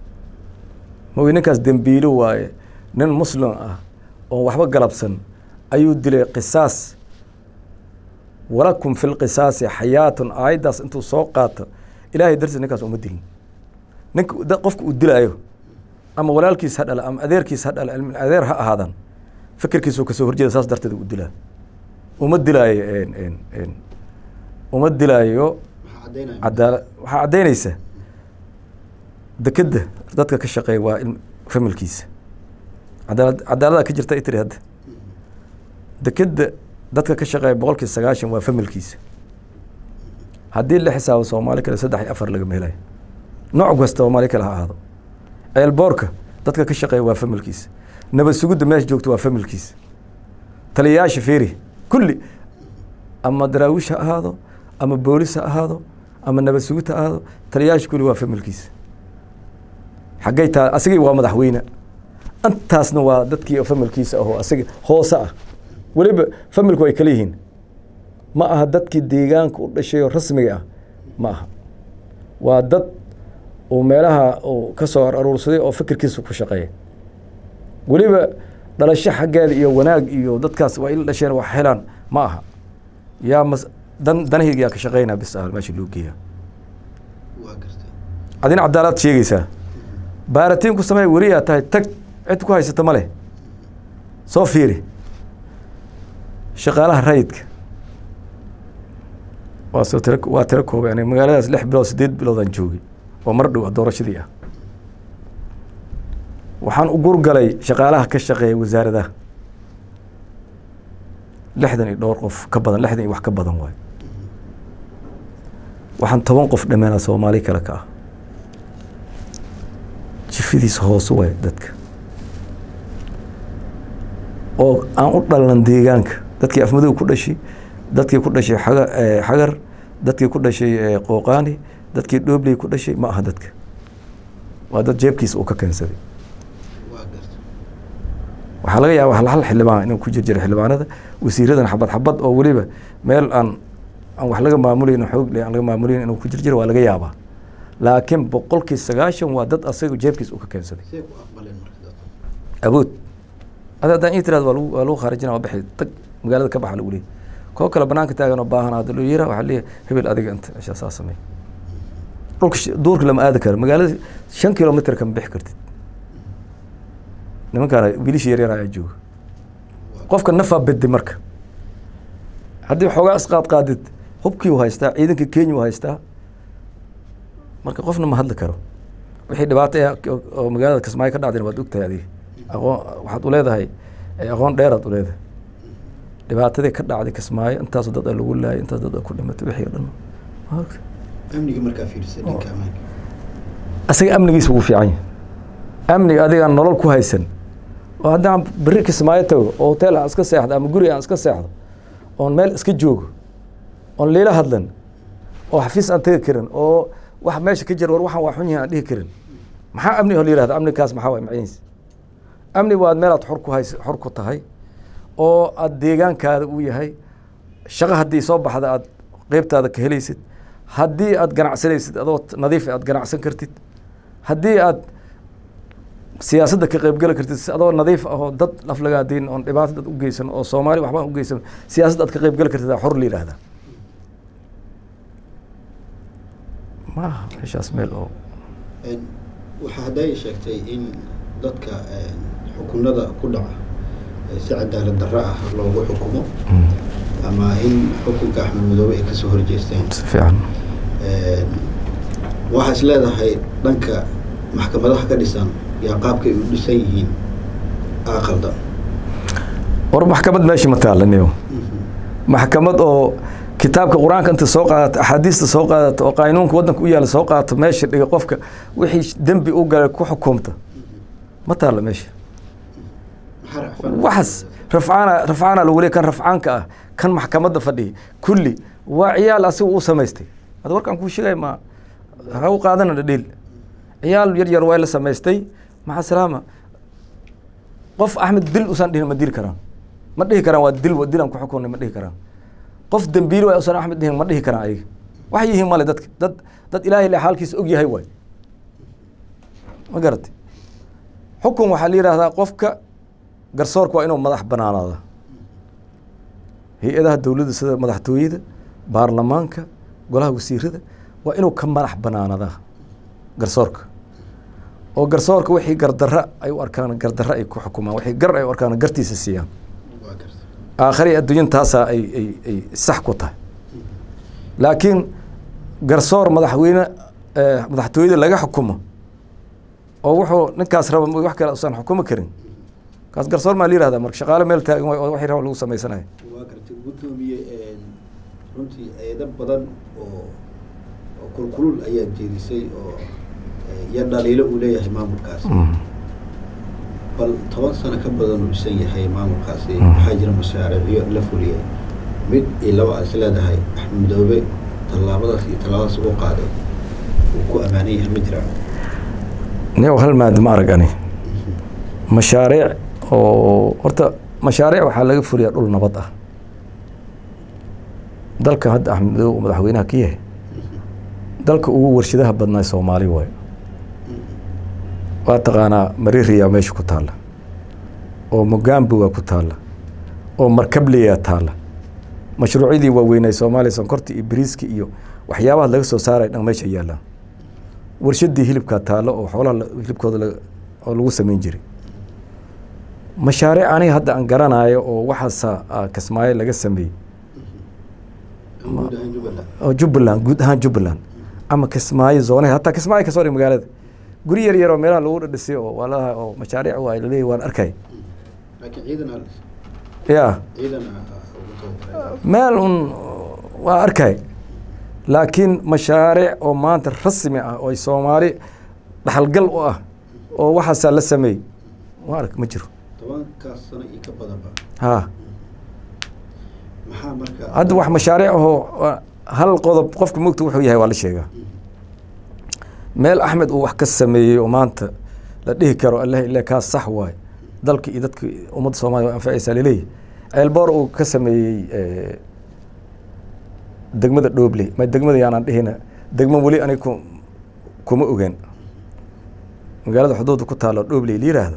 maoy ninkaas dembiilo waaye nin muslim ah oon waxba galabsan ayuu dilay qisaas walakum fi lqisaasi xayaatun aayaddaas intuu soo qaato ilaahay dartiis ninkaas uma dilin ninka qofka uu dilaayo ama walaalkiis ha dhala ama adeerkiis ha dhala ilmin adeer ha ahaadan fikirkiisuu kasoo horjeeda saas darteed u dilaa uma dilaayo uma dilaayo cadaala waxaa caddaynaysa dekedda dadka ka shaqeeya waa familkiisa cadaalad cadaalada ka jirta itiri hadda dekedda dadka ka shaqeeya boqolkii sagaashan waa familkiisa haddii la xisaabo soomaali kale saddex iyo afar lagama helayo nooc kasta soomaali kale ha ahaado ceelboorka dadka ka shaqeeya waa familkiisa nabad sugudda meesha joogto waa familkiisa taliyayaasha feeri kulli ama daraawiish ha ahaado ama boolis ha ahaado ama nabad sugid ha ahaado taliyayaasha kulli waa familkiisa xaggay taa asigii waa madaxweyne intaasna waa dadkii familkiisa ahoo asiga hoose ah weliba familku ay kala yihiin ma aha dadkii deegaanka u dhashay oo rasmiga ah ma aha waa dad uu meelaha uu ka soo aruursaday oo fikirkiisa ku shaqeeya weliba dhalasho xaggeeda iyo wanaag iyo dadkaas waa ila dhasheen wax helaan ma aha yaa mas dan danahayga yaa ka shaqeynaa bis ah meesha loo geeya adina cadaalad sheegaysaa baaratiin ku samey weriyaa tahay tag cid ku haysata ma leh soo fiiri shaqaalaha rayidka waa soo tira waa tiro koobay aniga magaaladaas lix bilood siddeed biloodaan joogay oo mar dhow doorashadii ah waxaan u gurgalay shaqaalaha ka shaqeeya wasaaradaha lixdan iyo dhowr qof ka badan lixdan iyo wax ka badan waayo waxaan toban qof dhammeena soomaali kale ka ah jifidiisa hoose waay dadka oo aan u dhalan deegaanka dadkii afmadow ku dhashay dadkii ku dhashay xaga xagar dadkii ku dhashay qooqaani dadkii dhoobley ku dhashay ma aha dadka waa dad jeebkiisa uu ka keensaday waxaa laga yaaba hal hal xildhibaan inuu ku jir jira xildhibaanada wasiiradan xabad xabad oo weliba meel aan aan wax laga maamulayn xoog aan laga maamulayn inuu ku jir jiro waa laga yaabaa laakiin boqolkii sagaashan waa dad asaga jeebkiisa uu ka keensaday awood ada haddaan ii tiraad waa lagu waa lagu khaarijina waa bixi tag magaalada ka baxa lagu leeyahy koo kale banaanka taagan oo baahan hadda loo yira waxaa leeyahay hebel adiga inta ishaa saa samey dhulka duurka lama aadi karo magaalada shan kilomitr kama bixi kartid nimankaana wiilisha yar yar ayaa jooga qofka nafaa bedde marka haddii xoogaa isqaad qaadid hubkii u haystaa ciidanka kenya u haystaa marka qofna ma hadli karo wixii dhibaato oo magaalada kismaayo ka dhacdayna waad ogtahay adiga aqoon waxaad u leedahay aqoon dheeraad u leedahay dhibaatadii ka dhacday kismaayo intaas dad a lagu laayay intaas dad a ku dhimatay wixii o dhan amniga markaa fiirisa dhanka amaanka asaga amnigiisa ugu fiican yahay amniga adigaan nolol ku haysan oo haddaan berri kismaayo tago oo hotel aan iska seexdo ama guri aan iska seexdo oon meel iska joogo oon liila hadlan oo xafiis aan tegi karin oo wax meesha ka jira war waxaan waa xun yahin aan dhihi karin maxaa amni oo la yihahda amnikaas maxaa waay macnihiis amni waad meelaad xor ku hays xor ku tahay oo aada deegaankaada uu yahay shaqo haddii soo baxda aad qeybtaada ka helaysid haddii aad ganacsanaysid adoo nadiif aad ganacsan kartid haddii aad siyaasadda ka qeybgeli kartid adoo nadiif ahoo dad laflagaadiin oon dhibaato dad u geysan oo soomaali waxbaan u geysan siyaasadda aad ka qeybgeli kartid aa xor la yihahdaa maaha meeshaas meel oo waxaa hadday sheegtay in dadka xukunada ku dhaca si cadaalad darro ah loogu xukumo ama in xukunka axmed madoobe ay kasoo horjeesteen si fiican waxaa is leedahay dhanka maxkamadaha ka dhisan yaa qaabkay u dhisan yihiin aa qaldan war maxkamad meesha ma taalaniyo maxkamad oo kitaabka qur-aanka inta soo qaadato axaadiista soo qaadato oo qaanuunka waddanka u yaala soo qaadato meesha dhiga qofka wixii dembi u galay ku xukumta ma taalla meesha waxaas rafcaana rafcaana lagu leey kan rafcaanka ah kan maxkamadda fadhiya kulli waa ciyaal asiga uu samaystay hada warkaan kuu sheegay ma ha u qaadana dhadhiil ciyaal yar yar waa la samaystay maxaa salaama qof axmed dil usan dhihin ma dili karaan ma dhihi karaan waa dil dilan ku xukunay ma dhihi karaan qof dembiil waa usan axmed dhihin ma dhihi karaan ayaga waxay yihiin male dadka dad dad ilaahay le xaalkiisa og yahay waay ma garatay xukun waxaa la yidhaahdaa qofka garsoorka waa inuu madax banaanaada hay-adaha dowladda sida madaxtooyada baarlamaanka golaha wasiirada waa inuu ka madax banaanadaa garsoorka oo garsoorka wixii gardarra ay u arkaan gardarra ay ku xukumaan wixii gar ay u arkaan gartiisa siiyaan aakhari adduunyan taasaa ay ay ay sax ku tahay laakiin garsoor madaxweyne madaxtooyada laga xukumo oo wuxuu ninkaas raba wax kale usan xukumi karin kaas garsoor maa la yihahda marka shaqaale meel taagan waay oo waxay raba lagu samaysanaya waa gartay guddoomiye runtii eedo badan oo oo kulkulul ayaa jeedisay oo iyo dhaliilo uu leeyahay maamulkaasi bal toban sano ka badan uu dhisan yahay maamulkaasi waxaa jira mashaariicyo la fuliyay mid iyo laba is leedahay axmed madoobe tallaabadaas iyo tallaabadaas uu qaaday uu ku ammaanan yahay ma jiraan niyow hal maad ma arag ani mashaariic oo horta mashaariic waxaa laga fuliyaa dhul nabad ah dalka hadda axmed madoobe uu madaxweynaha ka yahay dalka ugu warshadaha badnaa soomaali waayo waa taqaanaa maririyaa meesha ku taalla oo mogamboga ku taalla oo markabliyaa taalla mashruucyadii waaweynay soomaaliya sonkorta iyo bariiska iyo waxyaabaha laga soo saaray dhan meesha yaallaan warshadii hilibkaa taalla oo xoolaha hilibkooda oo lagu samayn jiray mashaariic aniga hadda aan garanayo oo waxaasa kismaayo laga sameeyey oo jubbaland guud ahaan jubbaland ama kismaayo zoonah hataa kismaayo kasoo dhig magaalada guri yar yar oo meelaha lagu dhadhisay oo waalaha oo mashaariic waa laleeyahy waan arkay ya meel un waa arkay laakiin mashaariic oo maanta rasmi ah oo soomaali dhaxalgal u ah oo waxaasaa la sameeyey ma ark ma jiro tobankaas sano iyo ka badanba ha maxaa marka hadda wax mashaariic ahoo hal qodob qofka mogta wuxuu yahay waa la sheegaa meel axmed uu wax ka sameeyey oo maanta la dhihi karo allah ile kaas sax waaye dalka iyo dadka ummadda soomaliya waa anfacaysaa laleeyahy ceelboor uu ka sameeyey degmada dhoobley ma degmada yaanaan dhihina degmo weli anig ku kuma ogaan magaalada xuduudda ku taalo dhoobley la yiraahdo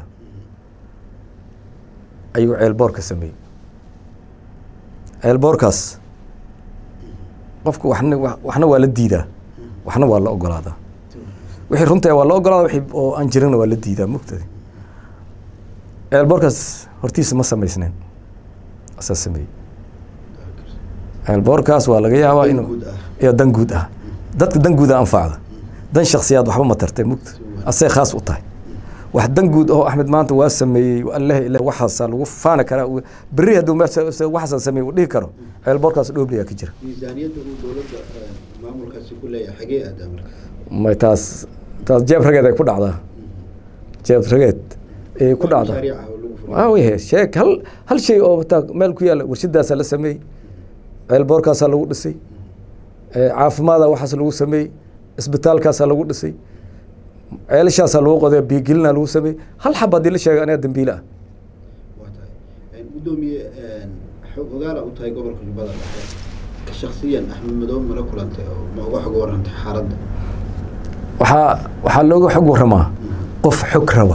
ayuu ceelboor ka sameeyey ceelboorkaas qofka waxna waxna waa la diidaa waxna waa la ogolaadaa wixii runta waa la ogolaada wixii oo aan jirina waa la diidaa mugtadi ceelboorkaas hortiisa ma samaysneen asaa sameeyey ceelboorkaas waa laga yaabaa inuu iyo dan guud ah dadka dan guuda anfacda dan shaksiyaad waxba ma tartay mugta asay khaas u tahay wax dan guud oo axmed maanta waa sameeyey allah ilah waxaasaa lagu faani karaa berri hadduu waxaasaa sameeyey uu dhihi karo ceelboorkaas dhoobliyaa ka jira miisaaniyadda uu dowladda maamulkaasi ku leeyahay xagee aadaa marka may taas taas jeeb rageed ay ku dhacdaa jeeb rageed ay ku dhacdaa mashaariic ah oo lagu fuliyay waayahe sheeg hal hal shay oo taa meel ku yaalla warshadaasaa la sameeyey ceelboorkaasaa lagu dhisay caafimaada waxaas lagu sameeyey isbitaalkaasaa lagu dhisay ceelashaasaa lagu qoday biigelinaa lagu sameeyey hal xab haddii la sheega aniga dambiile ah waa tahay guddoomiye xog ogaala u tahay gobolka jubbada dhexe shaksiyan axmed madoobe mala kulantay oo ma uga xog warantay xaaladda waxaa waxaa looga xog waramaa qof xog raba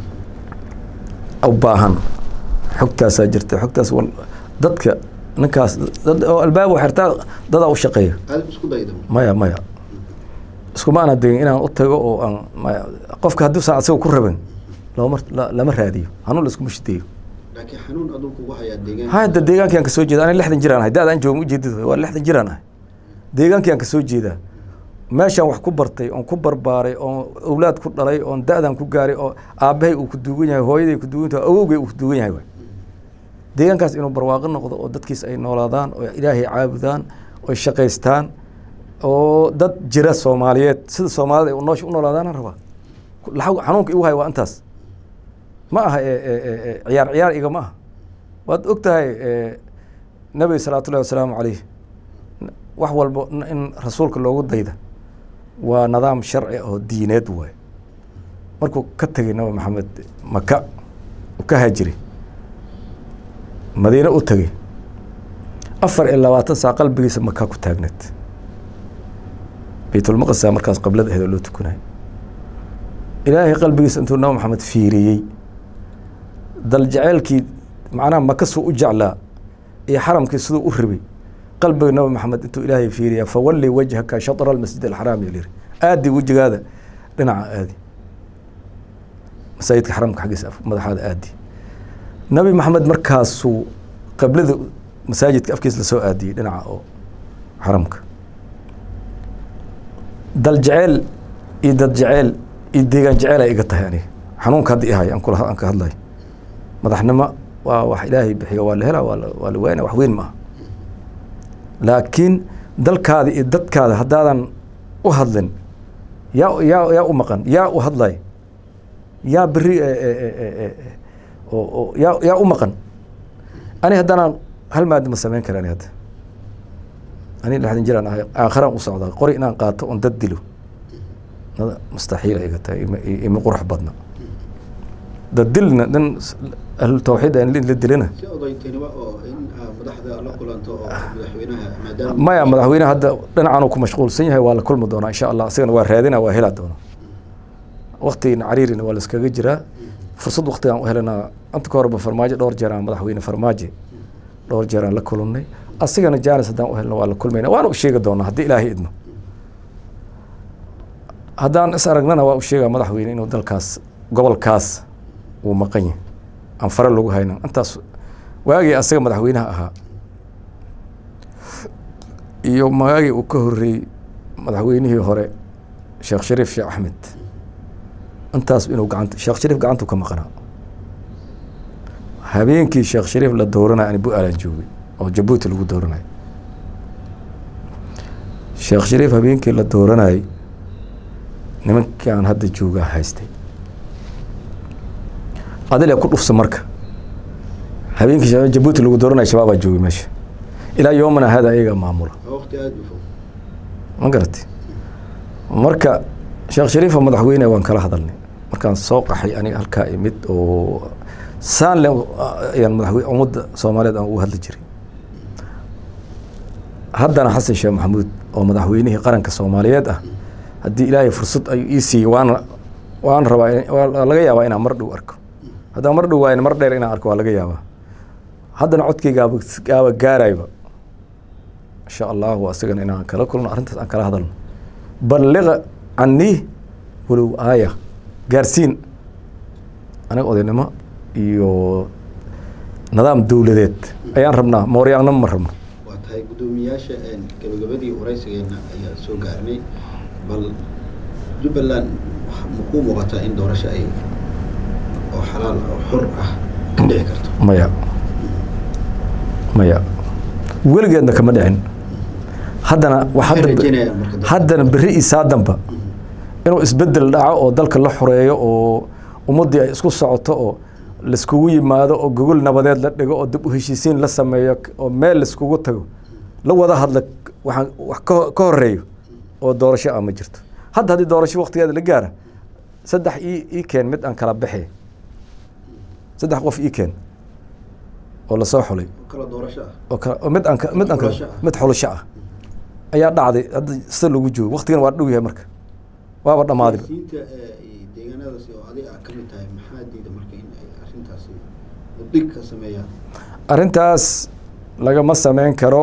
u baahan xogtaasaa jirta xogtaas wal dadka ninkaas dad oo albaab xirtaa dadaa u shaqeeya aad isku dayda maya maya iskuma ana degin inaan u tago oo aan maya qofka hadduusan asaga ku rabin looma la- lama raadiyo hanuun la iskuma shideeyo laakiin xanuun aduu kugu hayaa deegaan hadda deegaankii aan kasoo jeeda ani lixdan jiraan ahay da-daan jooga ujeedid waa lixdan jiraan ahay deegaankii aan kasoo jeedaa meeshaan wax ku bartay oon ku barbaaray oon awlaad ku dhalay oon da-dan ku gaaray oo aabbahay uu ku duugan yahay hooyaday ku duugan tahay awowgay uu ku duugan yahay waay deegaankaas inuu barwaaqo noqdo oo dadkiis ay noolaadaan oo ilaahay caabudaan oo shaqaystaan oo dad jira soomaaliyeed sida soomaalida ay noosha u noolaadaana rabaa laxaw- xanuunka igu hay waa intaas ma aha e- e- e- e, ciyaar ciyaar iga ma aha waad og tahay e, nabiga salawaatu ullahi wasalaamu caleyh n- wax walbo n- in rasuulka loogu dayda waa nidaam sharci ah oo diineed waaye markuu ka tegay nabi maxamed maka uu ka haajiray madiine u tegey afar iyo labaatan saa qalbigiisa maka ku taagneed baytulmaqdisa markaas qablada aheed oo loo tukanayo ilaahay qalbigiisa intuu nabi maxamed fiiriyey dal jaceylkii macnaha maka suu u jeclaa iyo xaramkii siduu u ribay qalbiga nabi maxamed intuu ilaahay fiiriyaa fawalli wajhaka shatra almasjid alxaraam yuu yiri aadi wejigaada dhinaca aadi masaajidka xaramka xaggiisa af- madaxaada aadi nabi maxamed markaasuu qablada masaajidka afkiisa lasoo aadiyey dhinaca oo xaramka dal jeceel iyo dad jeceel iyo deegaan jeceel ay iga tahay aniga xanuunka hadda ihay aan kula aan ka hadlayo madaxnimo waa wax ilaahay bixiyo waa la helaa waa la waa la waynaa wax weyn ma aha laakiin dalkaada iyo dadkaada haddaadan u hadlin yaa yaa yaa u maqan yaa u hadlay yaa beri e- e- e- e- e- e- oo oo yaa yaa u maqan ani haddaanaan hal maadi ma samayn kara ani hadda ani lixdan jiraan ahay aakharaan u socdaa qori inaan qaato oon dad dilo nada mustaxiila iga tahay ima- ima qurux badna dad dilna nin ahlu tawxiid aan la dilana si odaytinimo oo in aa madaxda la kulanto oo madaxweynaha maadaama maya madaxweyne hadda dhinacan uu ku mashquulsan yahay waa la kulmi doonaa insha allah isagana waa raadina waa hela doona waktigina cariirina waa la iskaga jiraa fursad waktigaan u helanaa inta ka horeba farmaajo dhowr jeer aan madaxweyne farmaajo dhowr jeer aan la kulannay asigana jaanis haddaan u helno waa la kulmayna waana u sheegi doonaa haddii ilaahay idmo haddaan is aragnana waa u sheegaa madaxweyne inuu dalkaas gobolkaas uu maqan yahay aan fare lagu hayna intaas waagii asaga madaxweynaha ahaa iyo magaagii uu ka horreeyey madaxweynihii hore sheekh shariif sheekh axmed intaas inuu gacanta sheekh shariif gacantu ka maqnaa habeenkii sheekh shariif la dooranaya ani bu-aalaan joogay oo jabuuti lagu dooranayo sheekh shariif habeenkii la dooranayay nimankii aan hadda joogaa haystay adile ku dhufsa marka habeenkii sha- jabuuti lagu dooranaya shabaabaa joogay meesha ilaa yoomana hada iyagaa maamula waa waqti aada u fog ma garatay marka sheekh shariifa madaxweyne waan kala hadalnay markaan soo qaxay aniga halkaa imid oo saan le ayaan madaxweyne ummadda soomaaliyeed aan ugu hadli jiray haddana xasan sheekh maxamuud oo madaxweynihii qaranka soomaaliyeed ah haddii ilaahay fursad ayuu ii siiyey waana waan rabaa in- waa laga yaabaa inaan mar dhow arko haddaan mar dhow waayan mar dheer inaan arko waa laga yaabaa haddana codkaygaaba gaaba gaarayba insha allahu asagana inaan kala kulno arrintaas aan kala hadalno balliqa canii walow aaya gaarsiin aniga odaynimo iyo nidaam dowladeed ayaan rabnaa mooryaannimo ma rabno waa tahay guddoomiyaasha een, gabagabadii waraysigeena ayaa soo gaarnay bal jubbaland waxa- ma kuu muuqataa in doorasho ay oo xalaal oo xor ah ka dhici karto maya maya weligeedna kama dhicin haddana wa Waxay hadda rajaynayaan marka dadka. haddana berri iyo saadanba inuu isbedel dhaco oo dalka la xoreeyo oo ummaddii ay isku socoto oo laiskugu yimaado oo gogol nabadeed la dhigo oo dib u heshiisiin la sameeyo k- oo meel laiskugu tago la wada hadla waxaan wax ka ka horeeyo oo doorasho ah ma jirto hadda haddii doorasho waktigeeda la gaara saddex ii ii keen mid aan kala baxi saddex qof ii keen oo lasoo xulay oo kala doorasho ah oo kale oo mid aan ka- mid aan ka- Xulasho ah. mid xulasho ah ayaa dhacday hadda sida lagu joogo waktigan waa dhow yahay marka waaba dhammaaday siyaasiyiinta ee, iyo deegaanadaasi oo adiga aad ka mid tahay maxaa diida marka in ay arrintaasi dhig ka sameeyaan arrintaas lagama sameyn karo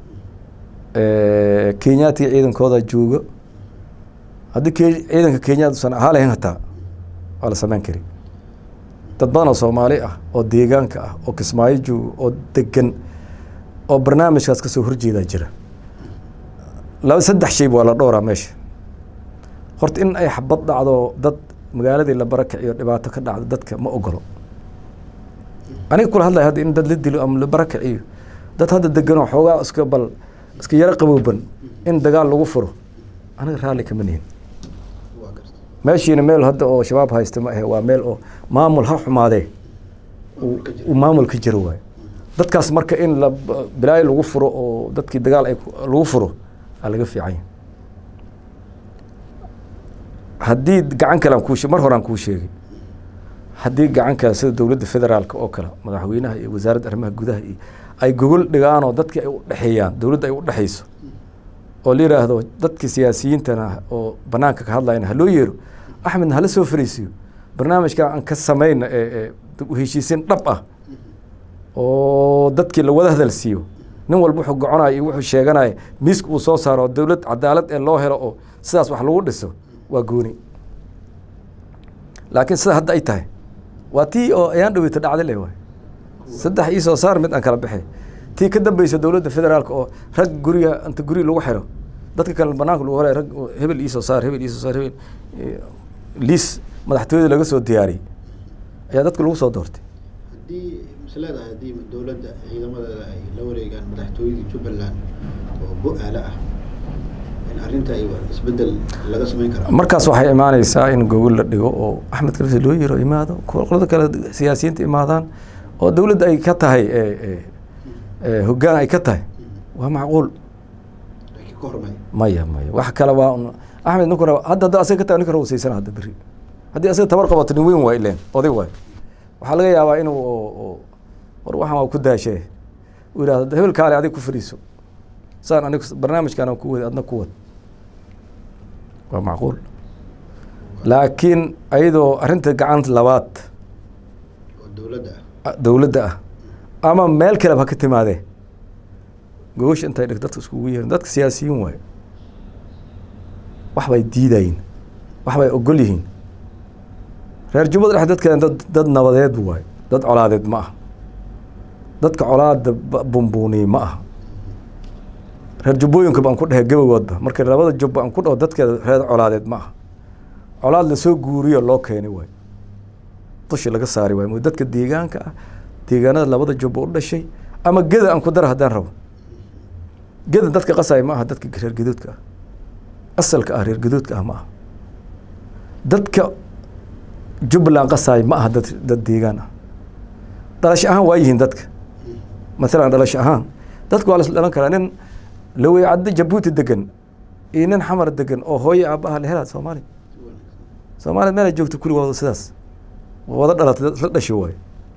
kenyaatiga ciidankooda jooga haddii ke ciidanka kenyaad usan ahaa lahayn hataa waa la sameyn kari dad badan oo soomaali ah oo deegaanka ah oo kismaayo jooga oo degan oo barnaamijkaas kasoo horjeedaa jira laba saddex shayba waa la dhowraa meesha horta in ay xabad dhacdo dad magaaladii la barakiciyo dhibaato ka dhacdo dadka ma ogolo aniga kula hadlaya hadda in dad la dilo ama la barakiciyo dad hadda deganoo xoogaa iska bal iska yaro qabooban in dagaal lagu furo aniga raalli kama nihin waa garta meeshiina meel hadda oo shabaab haysta ma ahe waa meel oo maamul ha xumaadee uu- uu maamul ka jiro waayo dadkaas marka in la bilaayo lagu furo oo dadkii dagaal ay ku- lagu furo aa laga fiican yahay haddii gacan kale aan kuu she- mar hore aan kuu sheegay haddii gacan kale sida dowladda federaalka oo kale madaxweynaha iyo wasaaradda arrimaha gudaha iyo ay gogol dhigaan oo dadkii ay u dhexeeyaan dowladda ay u dhexeyso oo la yidhaahdo dadka siyaasiyiintana oo banaanka ka hadlayna ha loo yeero axmedna hala soo fariisiyo barnaamijka aan ka samayna ee ee dib u heshiisiin dhab ah oo dadkii la wada hadal siiyo nin walba wuxuu goconaya iyo wuxuu sheeganaya miiska uu soo saaro oo dowlad cadaalad ee loo helo oo sidaas wax lagu dhiso waa gooni laakiin sida hadda ay tahay waa tii oo ayaan dhaweyta dhacda le waay saddex ii soo saar mid aan kala baxay tii ka dambeysa dowladda federaalka oo rag guriga inta guri lagu xiro dadka kale banaanka lagu horay rag oo hebel ii soo saar hebel ii soo saar hebel eh, liis madaxtooyada laga soo diyaariyey ayaa dadka lagu soo doortay haddii mis leedahay haddii dowladda ciidamadeeda ay la wareegaan madaxtooyadii jubbaland oo bu-aale ah in arrinta ay isbeddel laga samayn karaa markaas waxay imaaneysaa in gogol la dhigo oo axmed kalise loo yiro imaado qolada kale siyaasiyiinta imaadaan oo dowladda ay ka tahay eh, eh, eh, hoggaan ay ka tahay waa macquul laakiin ka hormay maya maya wax kale waa un axmed ninkuna hadda hadda asaga ka tahay ninka rawasaysana hadda berri haddii asaga tabar qabato nin weyn waay ileen oday waay waxaa laga yaabaa inuu oo- oo- war waxaan waa ku daashee uu yidhahdo hebel kaale adig ku fadhiiso saan anig barnaamijkaan aan ku wadi adna ku wad waa macquul laakiin ayadoo arrinta gacanta labaad oo dowladda ah ah, dowladda ah ama meel kaleba ha ka timaadee gogosha intay dhig dadka iskugu yeerin dadka siyaasiyiin waaye wax bay diidayin wax bay ogol yihiin reer jubbada dhexe dadkan dad dad nabadeed waaye dad colaadeed ma aha dadka colaada ba- bumbuuniye ma aha reer jubbooyinka baan ku dhehe gabagoodba marka labada jubba aan ku dhaho dadkeeda reer colaadeed ma aha colaad lasoo guuriyo loo keenay waaye dushi laga saari waayo mo dadka deegaanka ah deegaanada labada jubba u dhashay ama geda aan ku dara haddaan rabo geda dadka qasaya ma aha dadka reer gaduudka ah asalka ah reer gaduudka ah ma aha dadka jubbaland qasaya ma aha dad dad deegaan ah dhalasho ahaan waa yihiin dadka maalan dhalasho ahaan dadka waa la isla dhalan karaa nin laweycaddo jabuuti degan iyo nin xamar degan oo hooyo aabbaha la helaa soomaaliya soomaaliya meel ay joogto kuligooda sidaas waa wada dhalatay dad isla dhasho waayo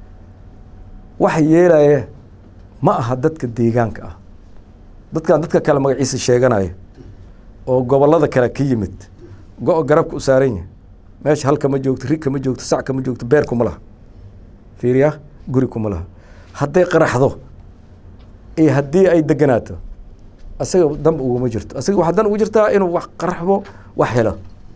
waxa yeelaya ma aha dadka deegaanka ah dadkan dadka kale magaciisa sheeganaya oo gobollada kale ka yimid go- garabka u saaran yahay meesha hal kama joogto rig kama joogto sac kama joogto beer kuma laha fiiriya guri kuma laha hadday qaraxdo iyo haddii ay deganaato asaga danba uguma jirto asaga waxaa dan ugu jirtaa inuu wax qaraxbo wax helo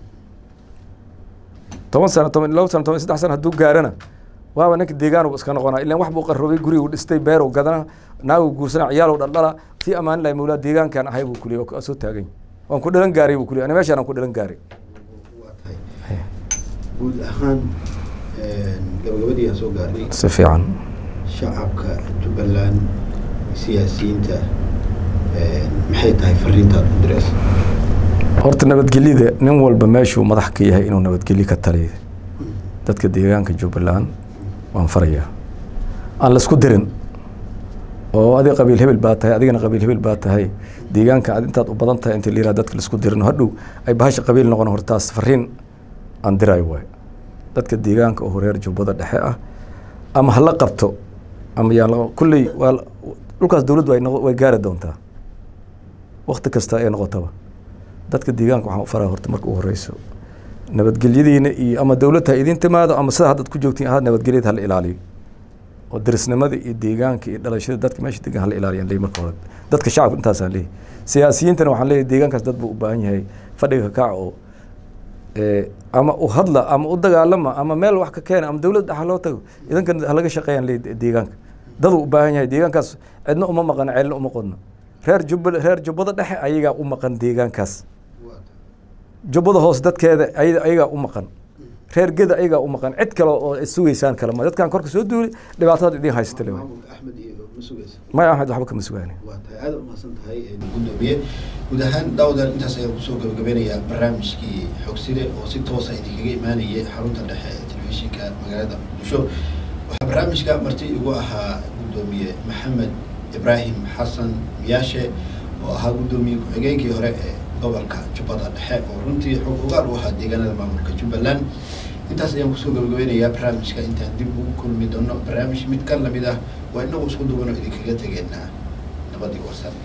toban sano toban laba sano toban iyo saddex sano hadduu gaarana waaba ninka deegaan iska noqonaa ilan wax buu qarroobay gurigu dhistay beeru gadana naagu guursana ciyaalow dhaldhala fii amaan lahi mawlaa deegaankan ahay buu kuliya waa soo taagan yahay. waan ku dhalan gaaray buu kuliya ana meeshaan aan ku dhalan gaaray waa tahay guud ahaan gabagabadii aan soo gaarnay si fiican shacabka jubbaland siyaasiyiinta maxay tahay fariintaad u diraysa horta nabadgelyada nin walba meeshuu madax ka yahay inuu nabadgelyo ka taliyo dadka deegaanka jubbaland waan farayaa aan laisku dirin oo adiga qabiil hebel baa tahay adigana qabiil hebel baa tahay deegaanka aad intaad u badan tahay inta la yihahdo dadka laisku dirin hadhow ay bahasha qabiil noqon hortaas fariin aan dirayo waayo dadka deegaanka oo reer jubbada dhexe ah ama hala qabto ama yaan la- kulley waa la- dhulkaas dowladdu way noqo- way gaari doontaa wakti kasta ay noqotaba dadka deegaanka waxaan u faraa horta marka u horeyso nabadgelyadiina iyo ama dowladda ha idin timaado ama sida haddaad ku joogtiin ahaad nabadgelyada hala ilaaliyo oo darisnimada iyo deegaanka iyo dhalashada dadka meesha degan hala ilaaliyaan leeyahy marka hore dadka shacabka intaasaan leeyahy siyaasiyiintana waxaan leeyahay deegaankaas dad buu u baahan yahay fadhiga ka kaca oo ee, ama u hadla ama u dagaalama ama meel wax ka keena ama dowlad dhexa loo tago idankan halaga shaqeeyaan leeyahy deegaanka daduu u baahan yahay deegaankaas cidna uma maqan ceelna uma qodno reer jubba reer jubbada dhexe ayagaa u maqan deegaankaas waa tahay jubbada hoose dadkeeda ay- ayagaa u maqan reer geda ayagaa u maqan cid kale oo sugaysaan kale ma dadkan korka soo duuli dhibaatada idin haysata le maamulka axmed iyo ma sugaysa maya axmed waxba kama sugaani waa tahay aada umahadsan tahay gudoomiye guud ahaan daawdan intaas ayaan kusoo gabagabeynayaa barnaamijkii xogside oo si toosa idinkaga imaanayay xarunta dhexe ee telefishinka magaalada muqdisho waxaa barnaamijka marti igu ahaa gudoomiye maxamed ibraahim xasan miyaashe oo ahaa guddoomiye ku-xigeenkii hore ee gobolka jubbada dhexe oo runtii xog ogaal u ahaa deegaanada maamulka jubbaland intaas ayaan kusoo gabagabeynayaa barnaamijka intaan dib ugu kulmi doono barnaamij mid ka lamid ah waa inagu isku duwano idinkaga tegeynaa nabadii warsan